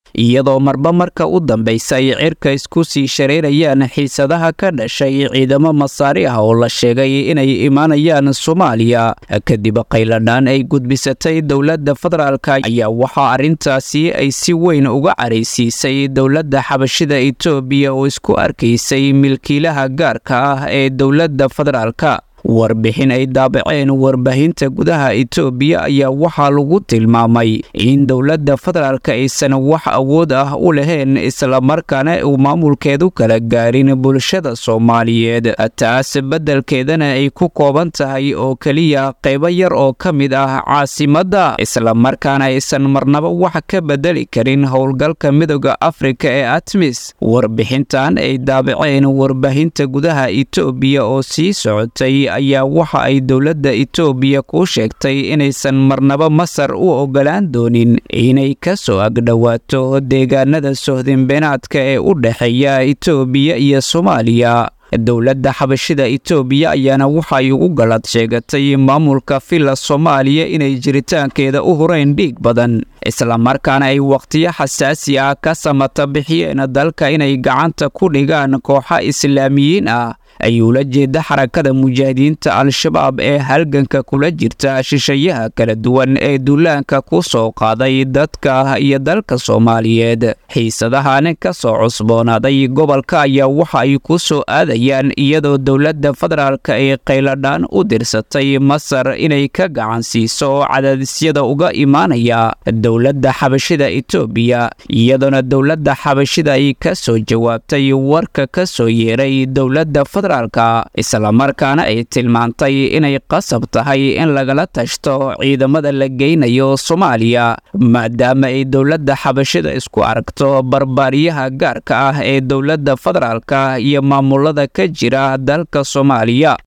iyadoo marba marka u dambaysa ay cirka isku sii shareerayaan xiisadaha ka dhashay ciidamo masaari ah oo la sheegay inay imaanayaan soomaaliya kadib qayladhaan ay gudbisatay dowladda federaalk ayaa waxaa arrintaasi ay si weyn uga caraysiisay dowladda xabashida etoobiya oo isku arkaysay milkiilaha gaarka ah ee dowladda federaalka warbixin ay daabaceen warbaahinta gudaha etoobiya ayaa waxaa lagu tilmaamay in dowladda federaalka aysan wax awood ah u lahayn islamarkaana uu maamulkeedu kala gaarin bulshada soomaaliyeed taas beddelkeedana ay ku kooban tahay oo keliya qaybo yar oo ka mid ah caasimadda islamarkaana aysan marnaba wax ka beddeli karin howlgalka midooda afrika ee atmis warbixintan ay daabaceen warbaahinta gudaha etoobiya oo sii socotay ayaa waxa ay dowladda etoobiya ku sheegtay inaysan marnaba masar u oggolaan doonin inay ka soo agdhowaato deegaanada sohdinbeenaadka ee u dhexeeya etoobiya iyo soomaaliya dowladda xabashida etoobiya ayaana waxay ugu galad sheegatay maamulka villa soomaaliya inay jiritaankeeda u horeyn dhiig badan islamarkaana ay wakhtiyo xasaasi ah ka samata bixiyeen dalka inay gacanta ku dhigaan kooxa islaamiyiin ah ayuu la jeeda xarakada mujaahidiinta al-shabaab ee halganka kula jirta shishayaha kala duwan ee duulaanka ku soo qaaday dadka iyo dalka soomaaliyeed xiisadahan ka soo cusboonaaday gobolka ayaa waxa ay ku soo aadayaan iyadoo dowladda federaalka ay qayladhaan u dirsatay masar inay ka gacan siiso cadaadisyada uga imaanaya dowladda xabashida etoobiya iyadoona dowladda xabashida ay ka soo jawaabtay warka ka soo yeeray dowladda islamarkaana ay tilmaantay inay qasab tahay in lagala tashto ciidamada la geynayo soomaaliya maadaama ay dowladda xabashida isku aragto barbaariyaha gaarka ah ee dowladda federaalka iyo maamulada ka jira dalka soomaaliya